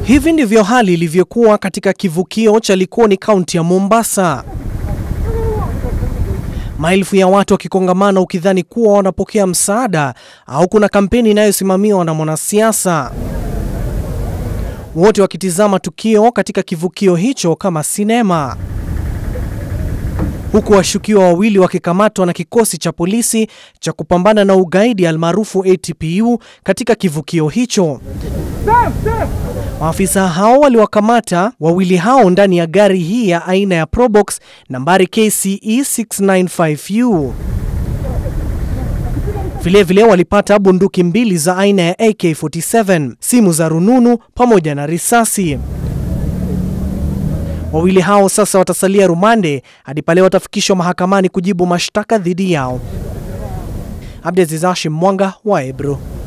Hivi ndivyo hali ilivyokuwa katika kivukio cha Likoni, kaunti ya Mombasa. Maelfu ya watu wakikongamana ukidhani kuwa wanapokea msaada au kuna kampeni inayosimamiwa na mwanasiasa. Wote wakitizama tukio katika kivukio hicho kama sinema, huku washukiwa wawili wakikamatwa na kikosi cha polisi cha kupambana na ugaidi almaarufu ATPU katika kivukio hicho. Maafisa hao waliwakamata wawili hao ndani ya gari hii ya aina ya Probox nambari KCE 695U. Vilevile walipata bunduki mbili za aina ya AK47, simu za rununu pamoja na risasi. Wawili hao sasa watasalia rumande hadi pale watafikishwa mahakamani kujibu mashtaka dhidi yao. Abdiaziz Hashim Mwanga wa Ebro.